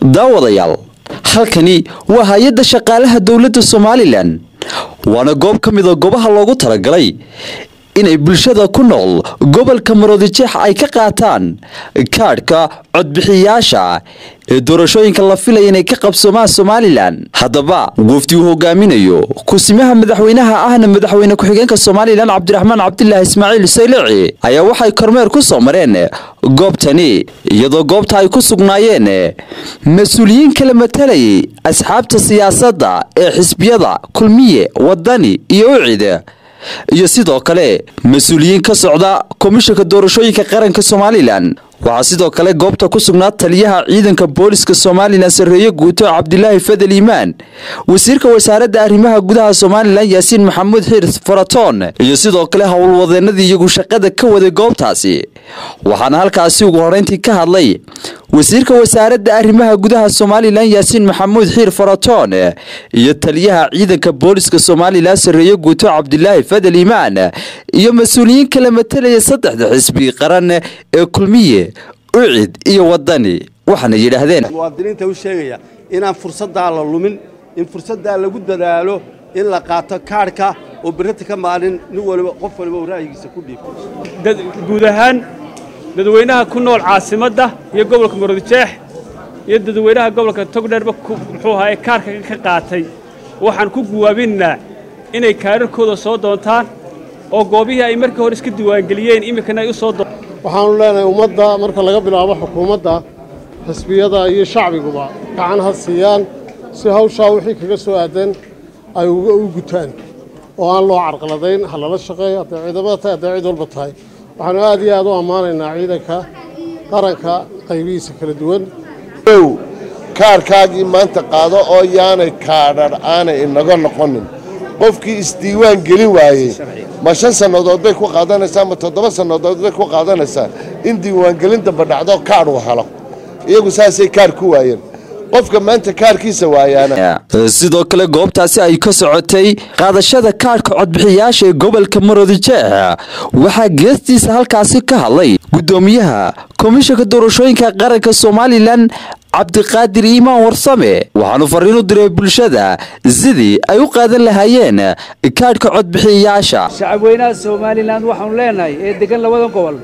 daawadayaal halkani waa hay-adda shaqaalaha dowladda somalilan waana goob ka mida goobaha loogu talagalay inay bulshada ku nool gobolka maroodijeex ay ka qaataan kaadhka codbixiyayaasha ee doorashooyinka la filaya inay ka qabsoomaan somalilan haddaba wafdi uu hogaaminayo kusimaha madaxweynaha ahna madaxweyne ku-xigeenka somalilan cabdiraxmaan cabdilaahi ismaaciil saylici ayaa waxay kormeer ku soo mareen goobtani iyadoo goobta ay ku sugnaayeen mas-uuliyiin kala matalayay asxaabta siyaasadda ee xisbiyada kulmiye wadani iyo ucid iyo sidoo kale mas-uuliyiin ka socda komishanka doorashooyinka qaranka somalilan waxaa sidoo kale goobta ku sugnaa taliyaha ciidanka booliska somalilan sarreeye guuto cabdilaahi fadel iimaan wasiirka wasaaradda arrimaha gudaha somalilan yaasiin maxamuud xiir faratoon iyo sidoo kale howlwadeenadii iyagu shaqada ka waday goobtaasi waxaana halkaasi ugu horeyntii ka hadlay wasiirka wasaaradda arrimaha gudaha somalilan yaasiin maxamuud xiir faratoon iyo taliyaha ciidanka booliska somalilan sarreeye guuto cabdilaahi fadel iimaan iyo mas-uuliyiin kala matalaya saddexda xisbi qaran ee kulmiye ucid iyo wadani waxaana yidhaahdeen muwaadiniinta u sheegaya inaan fursaddaa la lumin in fursaddaa lagu dadaalo in la qaato kaadhka oo berrata ka maalin nin waliba qof waliba uu ra'yigiisa ku dhiibo guud ahaan dadweynaha ku nool caasimadda iyo gobolka maroodijeex iyo dadweynaha gobolka togdheerba muxuu ahaa ee kaarka ka qaatay waxaan ku guwaabinnaa inay kaararkooda soo doontaan oo goobihii ay markii hore iska diiwaangeliyeen iminkana ay u soo doon waxaannu leenahay ummadda marka laga bilaabo xukuumadda xisbiyada iyo shacbiguba gacan ha siiyaan si hawshaa wixii kaga soo aadan ay u gutaan oo aan loo carqaladayn ha lala shaqeeyo hadday ciidamada tahay hadday cid walba tahay waxaannu aad iyo aad u ammaanaynaa ciidanka qaranka qaybihiisa kala duwan ow kaarkaagii maanta qaado oo yaanay kaadhar aanay inaga noqonin qofkii isdiiwaan gelin waayey ma shan sannadood bay ku qaadanaysaa ma toddoba sannadood bay ku qaadanaysaa in diiwaangelin damba dhacdo kaadh uu helo iyagu saasay kaar ku waayeen qofka maanta kaarkiisa waayaana sidoo kale goobtaasi ay ka socotay qaadashada kaadhka codbixiyayaasha ee gobolka maroodijeex waxaa geestiisa halkaasi ka hadlay guddoomiyaha komishanka doorashooyinka qaranka somalilan cabdiqaadir iimaan warsame waxaanu fariin u diray bulshada sidii ay u qaadan lahaayeen kaadhka codbixiyayaasha shacabweynaha somalilan waxaanu leenahay ee degan labadan gobol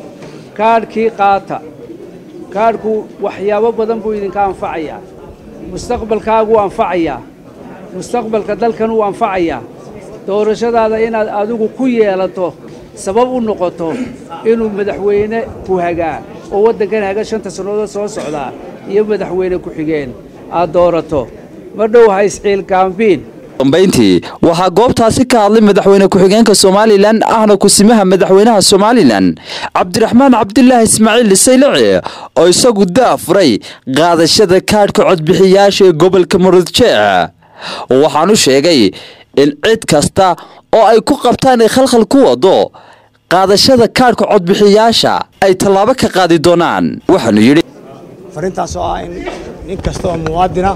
kaadhkii qaata kaadhku waxyaabo badan buu idinka anfacayaa mustaqbalkaaguu anfacayaa mustaqbalka dalkan uu anfacayaa doorashadaada inaad adigu ku yeelato sabab u noqoto inuu madaxweyne ku hagaa oo waddankan haga shanta sannadood soo socdaa iyo madaxweyne ku-xigeen aad doorato ma dhow ha isciilgaambiin dambayntii waxaa goobtaasi ka hadlay madaxweyne ku-xigeenka somalilan ahna kusimaha madaxweynaha somalilan cabdiraxmaan cabdilaahi ismaaciil saylici oo isagu daafuray qaadashada kaadhka codbixiyayaasha ee gobolka maroodjeex waxaanu sheegay in cid kasta oo ay ku qabtaan ay khalkhal ku wado qaadashada kaadhka codbixiyayaasha ay tallaabo ka qaadi doonaan waxaanu yidhi farrintaas oo ah in nin kasta oo muwaadina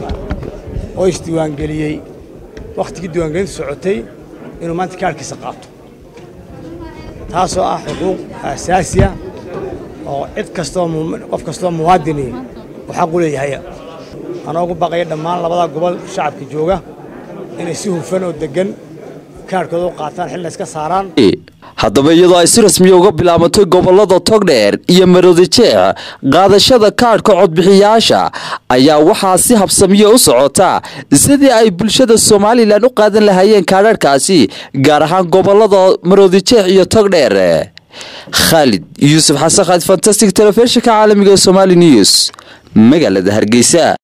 oo isdiiwaangeliyey wakhtigii diiwaangelintu socotay inuu maanta kaarhkiisa qaato taasoo ah xuquuq asaasiya oo cid kastaoo qof kastaoo muwaadini uu xaq u leeyahay anoo ugu baqaya dhammaan labada gobol shacabka jooga inay si hufan oo deggan kaarhkooda u qaataan xilna iska saaraan haddaba iyadoo ay si rasmiya uga bilaabatay gobolada togdheer iyo maroodijeex qaadashada kaadhka codbixiyayaasha ayaa waxaa si habsamiya u socota sidii ay bulshada somalilan u qaadan lahaayeen kaadharhkaasi gaar ahaan gobolada maroodijeex iyo togdheer khaalid yuusuf xasan khaalid fantastic telefishinka caalamiga ee somali news magaalada hargeysa